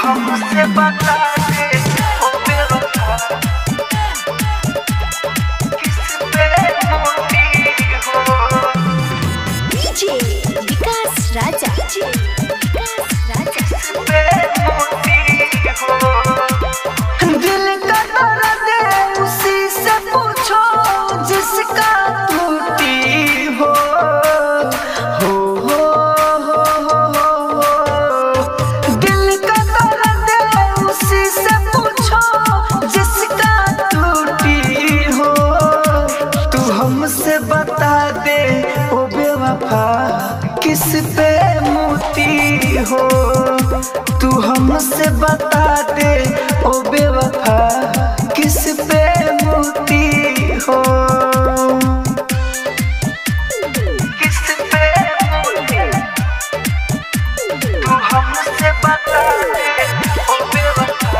हमसे बता दे ओ बेवफा किस पे मोती हो डीजे विकास राजा डीजे विकास राजा पे मोती हो दिल का दर्द उसी से पूछो जिसका टूटी हो हो हो हो हो हो दिल का दर्द उसी से पूछो जिसका टूटी हो तू हमसे बता दे ओ बेवफा किस पे मोती हो तू हमसे बता दे ओ बेवफा किस पे मोती हो किस पे मोती तू हमसे बता दे ओ बेवफा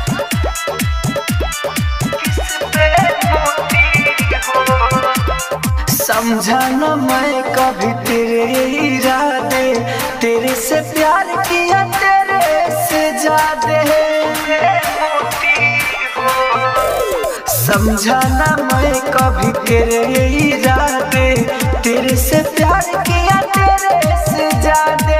किस पे मोती हो समझा न मैं कभी तेरे इरादे तेरे से प्यार किया तेरे से ज्यादा समझा न मैं कभी तेरे इरादे तेरे से प्यार किया तेरे से ज्यादा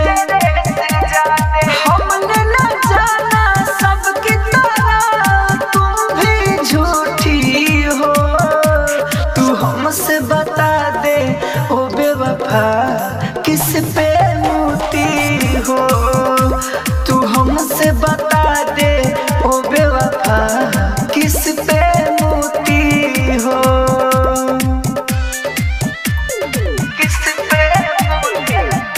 हमने न जाना सबकी तरह तुम भी झूठी हो तू हमसे बता दे ओ बेवफा किस पे मोती हो तू हमसे बता दे ओ बेवफा किस पे मोती हो किस पे मोती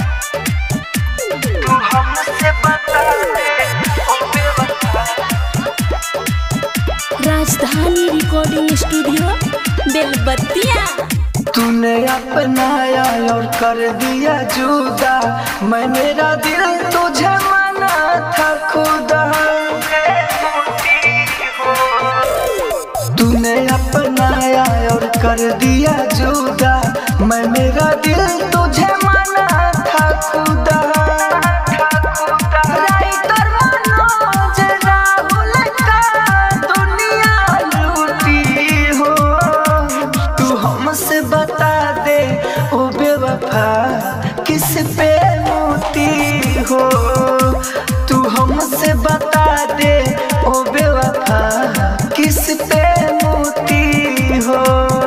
तू हमसे बता दे ओ बेवफा राजधानी रिकॉर्डिंग स्टूडियो बेलबत्तिया तूने अपनाया और कर दिया जुदा मैं मेरा दिल तुझे माना था खुदा तूने अपनाया और कर दिया जुदा मैं मेरा दिल तुझे माना था खुदा राइटर मनोज राहुल का दुनिया लूटी हो तू हमसे बता दे ओ बेवफा किस पे मोती हो तू हमसे बता दे ओ बेवफा किस पे मोती हो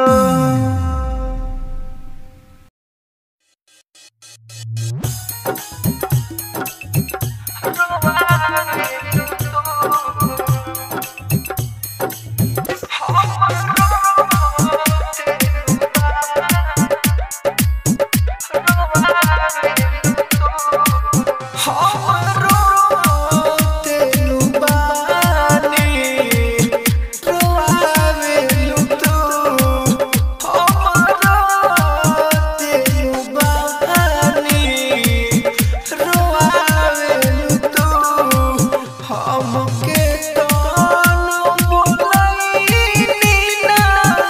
हमके कौन बोलैनी ना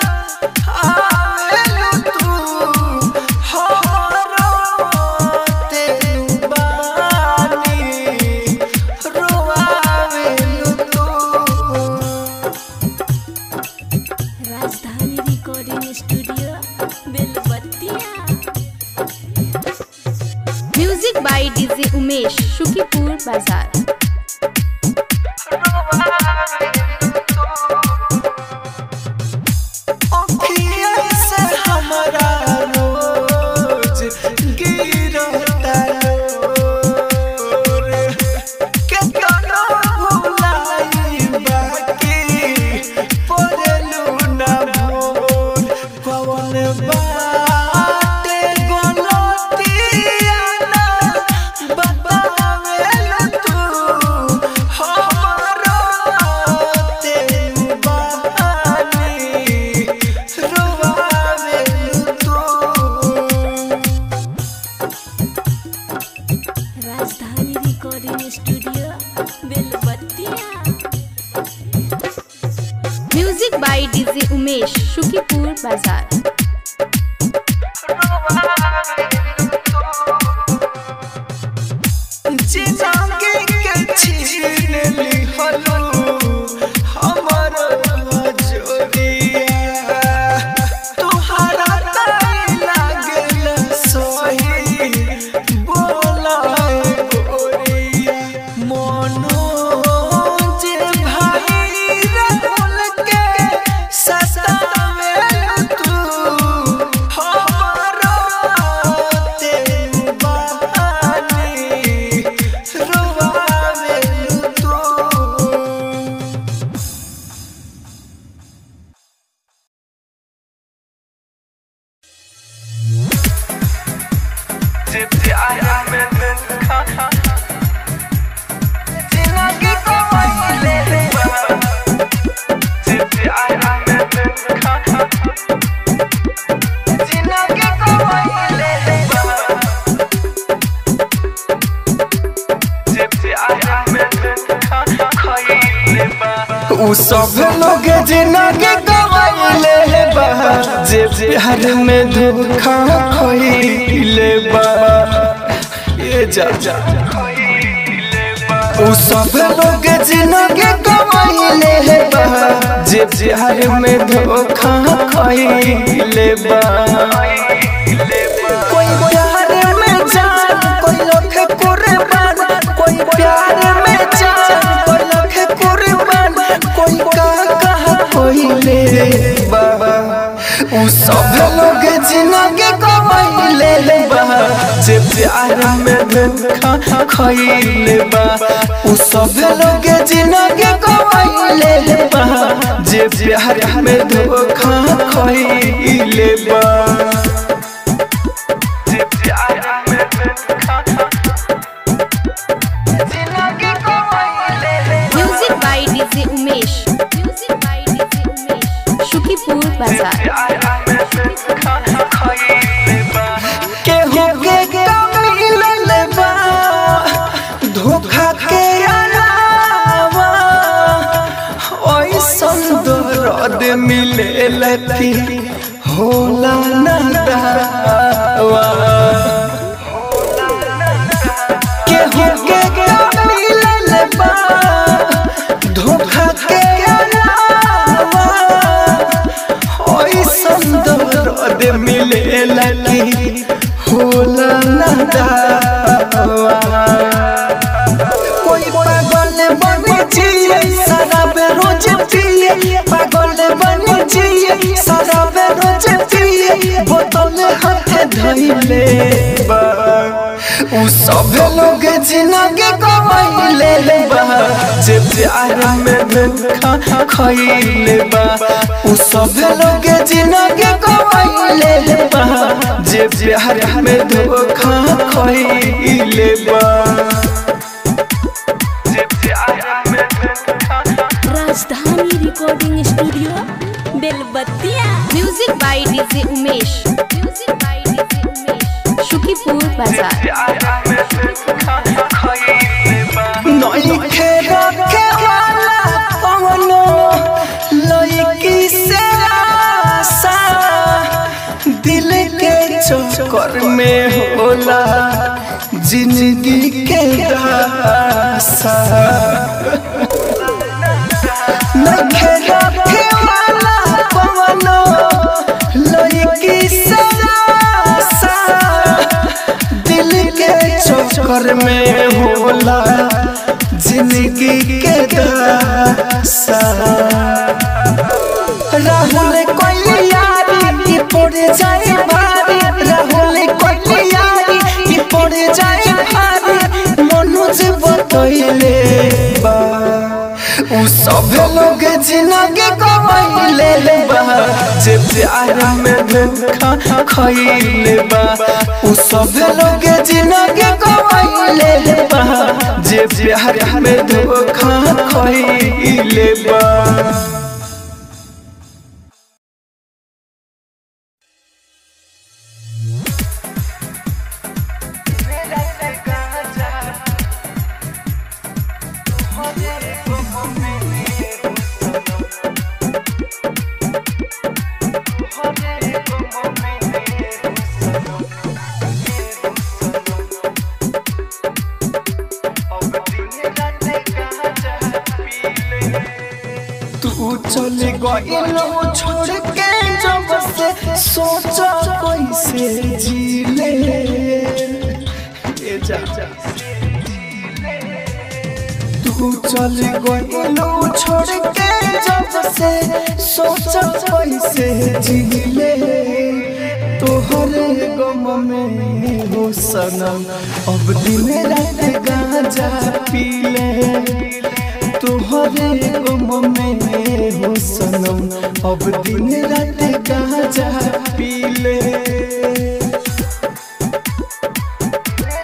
आवेलु तू हमरो तेनु बानी रोआवेलु तू Rajdhani recording studio Belbattiya music by DJ Umesh Shukipur Bazar अखिया से हमरा रोज गिरता लोर केतना भुलाई बाकी पड़लू ना भोर कौन बाटे गलतिया ना बतावेलू तू हमरो तेनु बहानी रोआवेलू तू Rajdhani recording studio Belbattiya music by DJ Umesh Shukipur Bazar जिंदगी के प्यार में धोखा जिंदगी गवाइले बा जे प्यार में धोखा जिंदगी गवाइले बा जे प्यार में धोखा खइले बा उ सब लोग जिंदगी गवाइले बा जे प्यार में धोखा खइले बा ये जा जा उ सब लोग जिंदगी गवाइले बा जे प्यार में धोखा खइले बा कोई प्यार में जान कोई लोग कुर्बान कोई प्यार में जान कोई लोग कुर्बान कोई का कहा कोई ले बाबा उ सब लोग जिंदगी गवाइले बा जे प्यार में धोखा खइले बा उ सब लोग जिंदगी गवाइले बा जे प्यार में धोखा खइले बा जे प्यार में धोखा जिंदगी गवाइले बा music by DJ Umesh music by DJ Umesh Shukipur Bazar केहू के मिलल बा धोखा के अलावा ओइसन दर्द मिलेल फिर होला ना दावा केहू के मिलल बा धोखा के अलावा ओइसन दर्द मिले लगी होला ना दावा कोई पागल बने जिए शराब रोज पिए पागल बने जिए शराब रोज पिए बोतल हाथ धइले बा उ सब लोग जिंदगी गवाइले बा जे प्यार में धोखा खइले बा उ सब लोग जिंदगी गवाइले बा जे प्यार में धोखा खइले बा जे प्यार में धोखा Rajdhani recording studio Belbattiya music by DJ Umesh music by DJ Umesh Shukipur Bazar नइखे रखे वाला कवनो लइकी से आशा दिल के चक्कर में होला जिंदगी के रासा नइखे रखे वाला कवनो लइकी से आशा दिल के चक्कर में होला जिंदगी के दासा राहुल कोई यारी की पड़ जाए भारी राहुल कोई यारी की पड़ जाए भारी मनोज बतैले बा उ सब लोग जिंदगी गवाइले बा जे प्यार में धोखा खइले बा उ सब लोग जिंदगी गवाइले बा जे प्यार में धोखा खइले बा तू चल गइलो छोड़ के जब से सोचा कैसे जी ले ए जा तू चल गइलो छोड़ के जब से सोचा कैसे जी ले तोहरे गम में हो सनम अब दिन रात गांजा पी ले तोहरे गम में हो सनम अब दिन रात गांजा पी ले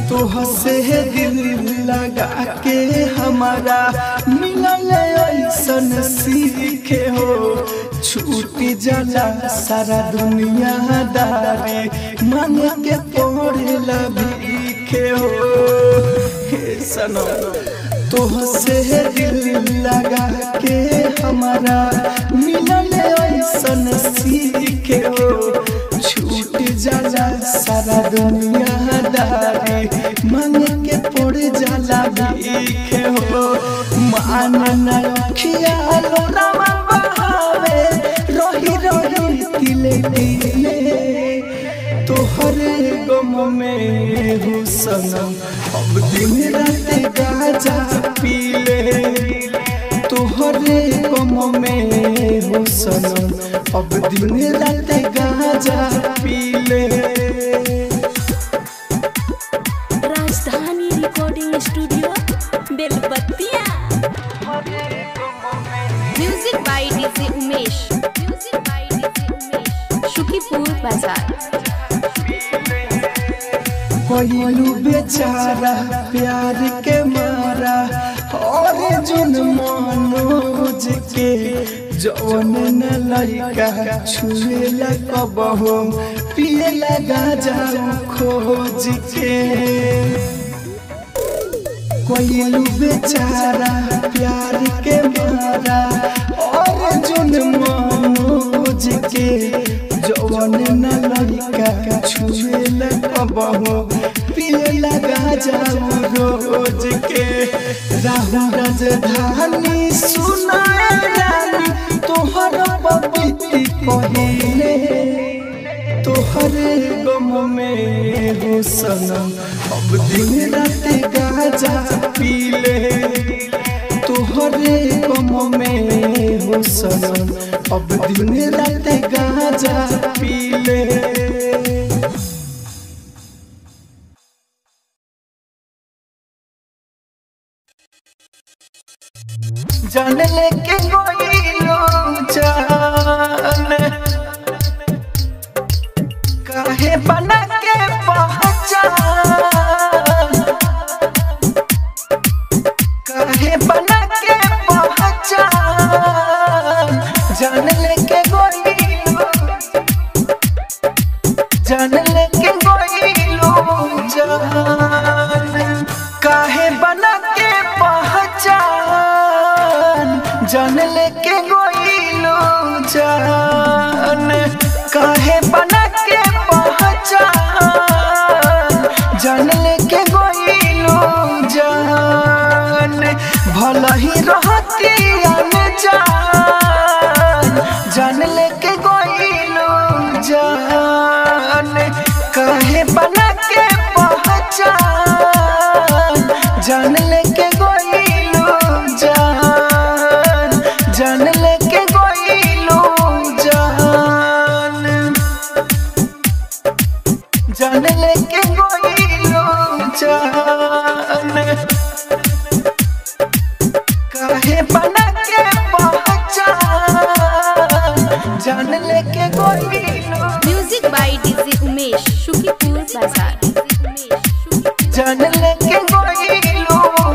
तोह से दिल लगा के हमारा मिलल ऐसन सीखे हो छूटी जाला सारा दुनिया दारी मन के पड़ेला भीखे हो हे सनम तोह से दिल लगा के हमारा मिलल ऐसन सीखे हो छूट जाला सारा दुनिया दारी मन के पड़ जाला भीखे हो मान नखिया लोरावा बहावे रही रही तिले तिले तोहरे गम में हो सनम अब दिन रात गाजा पीले तोहरे गम में हो सनम अब दिन रात गाजा पीले Rajdhani recording studio Belbattiya music by DJ Umesh music by DJ Umesh Shukipur Bazar कोयलू बेचारा प्यार के मारा और जुन मनोज के जौन न लड़का छुए लगबहो पिए लगा जाओ खोज के कोयलू बेचारा प्यार के मारा और जुन मनोज के जौन न लड़का छुए लगबहो पिए लगा जाओ रोज के राहु राजधानी सुनाए रानी तोहर पपीती कहिले तोहरे गम में हो सनम अब दिन रात गाजा पीले तोहरे गम में हो सनम अब दिन रात गाजा पीले जान लेके गोइलो जान काहे बना के पहचान काहे बना के पहचान जान लेके गोइलो जान लेके गोइलो जान काहे बना के पहचान जान लेके गोइलो जान काहे बना के पहचान जान लेके गोइलो जान भला ही रहती अनजान जान लेके गोइलो जान काहे बना के पहचान जान लेके गोइलो जान जान लेके गोइलो जान जान लेके गोइलो जान काहे बना के पहचान जान लेके गोइलो music by DJ Umesh Shukipur Bazar जान लेके गोइलो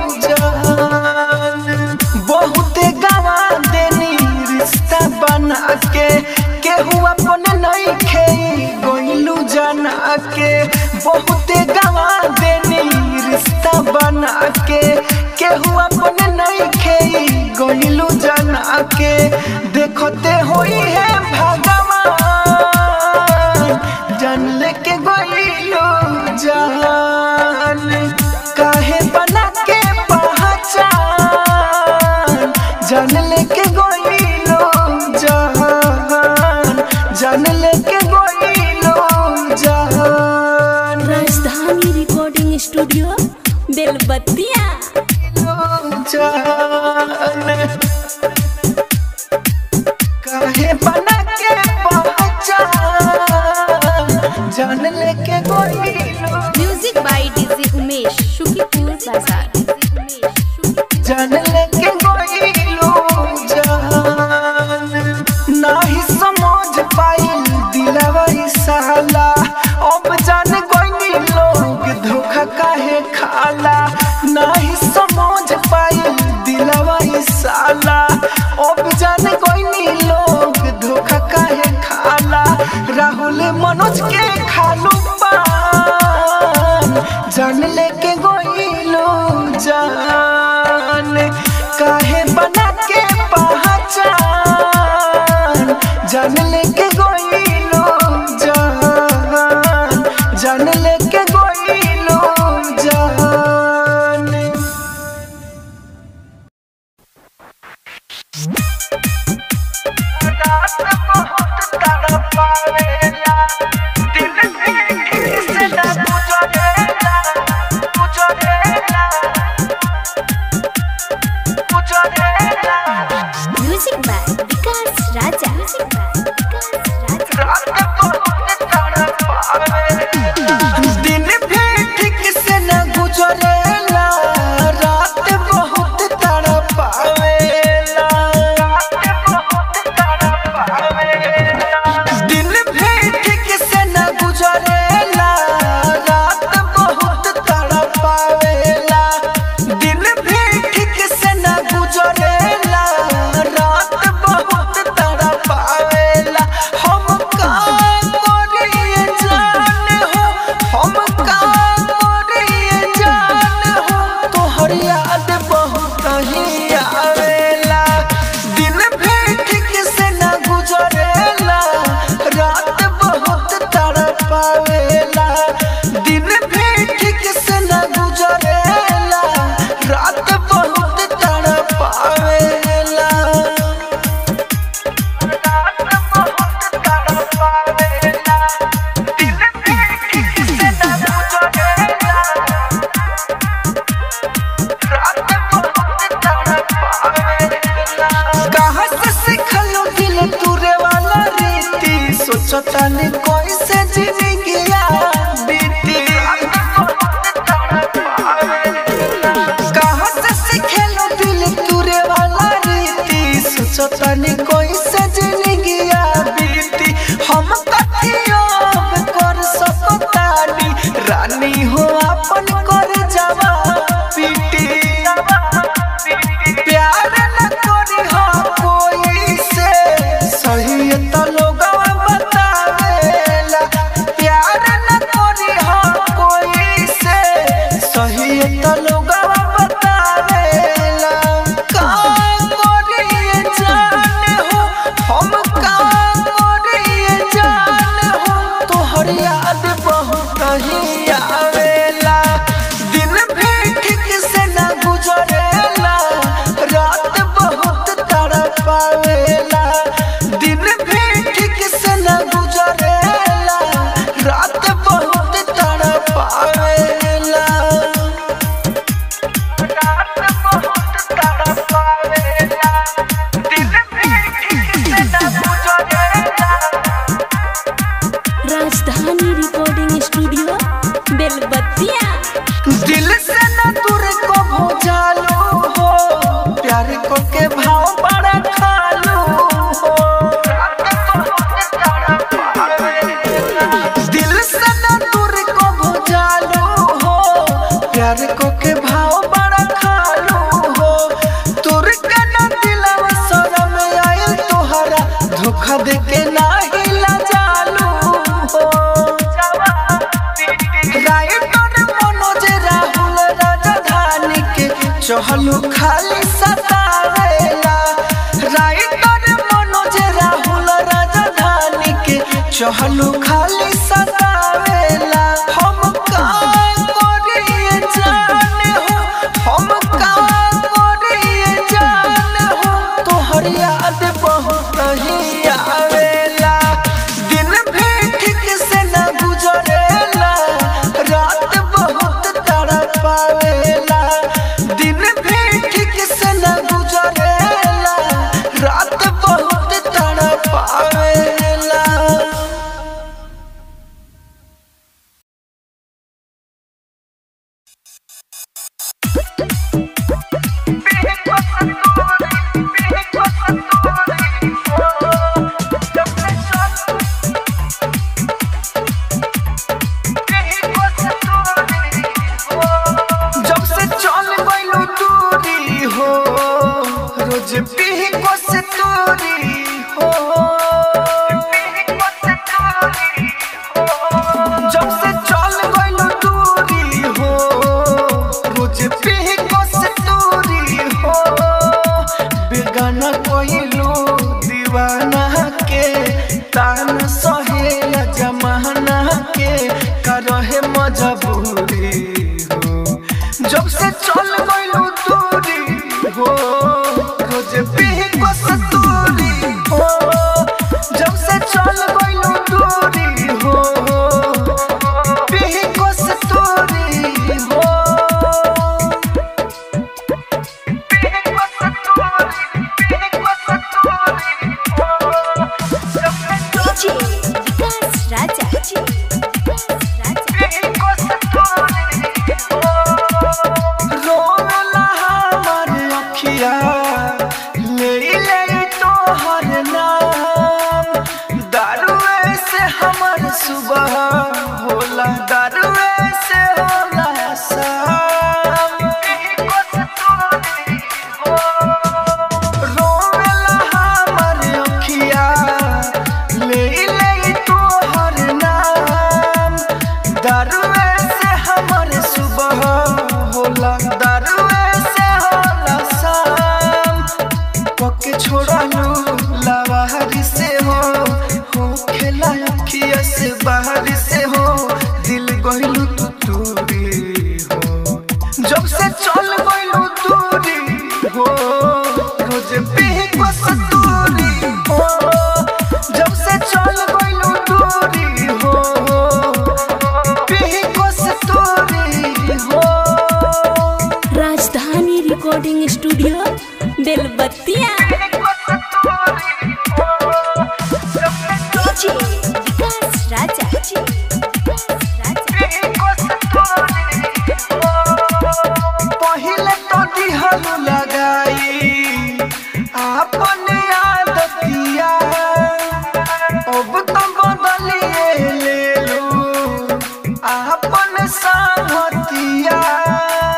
जान बहुत गवा देनी रिश्ता बना के केहू अपन नहीं खे गोइलू जाना के बहुत गवा देनी रिश्ता बना के केहू अपन नहीं खे गोइलू जाना के देखते होई है भगवान जान लेके गोइलू जान काहे बना के पहचान जान लेके गोइलो जान जान लेके गोइलो जान राजधानी रिकॉर्डिंग स्टूडियो बेलबत्तिया जान काहे बना के पहचान जान लेके गोइलो music by DJ Umesh Shukipur Bazar जान लेके गोइलो जान नाही समझ पाइल दिलवा ई साला अब जान गोइनी लोग धोखा काहे जान लेके गोइलो जान जान लेके गोइलो जान music by Vikas Raja music by Vikas Raja दिन भी ठीक से न गुजरेला रात बहुत तड़पावेला दिन भी ठीक से न गुजरेला रात बहुत तड़पावेला दिन भी ठीक से न गुजरेला रात बहुत तड़पावेला हम का करिए जान हो हम का करिए जान हो तोहर याद बहुत ही आवेला दिन भी ठीक से न गुजरेला रात बहुत तड़पावेला दिन भी ठीक से न गुजरेला रात बहुत तड़पावेला कहाँ से सिखलो दिल तुरे वाला रीति सोचता ने कैसे जिंदगिया बीती कहाँ से सिखलो दिल तुरे वाला रीति सोचता ने कैसे जिंदगिया बीती हम कथियो कर सकतानी रानी हो अपन कर जावा पीटी प्यार न करी हो कोई से सही तो लोग बतावेला प्यार न करी हो कोई से सही तो लोग बतावेला का करिए जान हो हम का करिए जान हो तोहर याद बहुत ही आवेला दिन भी ठीक से न गुजरेला रात बहुत तड़पावेला दिन भी ठीक से न गुजरेला रात बहुत तड़पावेला रात बहुत तड़पावेला दिन भी ठीक से न गुजरेला राजधानी रिकॉर्डिंग स्टूडियो बेलबत्तिया दिल से न दूर को भोजालो हो प्यार को के भाव बड़ा खालो हो दिल से न दूर को भोजालो हो प्यार को के भाव बड़ा खालो हो तुर के न दिलवा शरम आयल तोहरा धोखा दे के नाही लजालो हो राइटर मनोज राहुल राजधानी के चहलू खाली सतावेला राइटर मनोज राहुल राजधानी के चहलू खाली सतावेला हम का करिए जान हो हम का करिए जान हो तोहर याद बहुत ही आवेला दिन भी ठीक से न गुजरेला रात बहुत तड़पावेला दिन भी ठीक से न गुजरेला रात बहुत तड़पावेला जब से चल गइलो दूरी हो रोज पीही को से दूरी हो जब से चल गइलो दूरी हो मजबूरी हो जब से चल गइलू दूरी हो रोज पीही को सतूरी हो जब से चल गइलू दूरी हो पीही को सतूरी हो पीही को सतूरी पीही को सतूरी हो जब से डीजे विकास राजा विकास राजा रोला हमर अखिया ले ले तोहर नाम दारुए से हमर सुबह होला दारुए से होला शाम रोला हमर अखिया ले ले तोहर नाम दारुए से हमर सुबह होला दारुए से होला शाम पके छोड़ालू लवाहरी से हो हो खेला अखिया से बाहर से हो दिल गइलू तू दूरी हो जब से चल गइलू दूरी हो रोज पीही को सतूरी हो जब से चल गइलू दूरी हो पीही को सतूरी हो Rajdhani recording studio Belbattiya DJ Vikas Raja Vikas Raja पहिले तो दिहलु लगाई आपन आदतिया अब तो बदलिए ले लो आपन सामतिया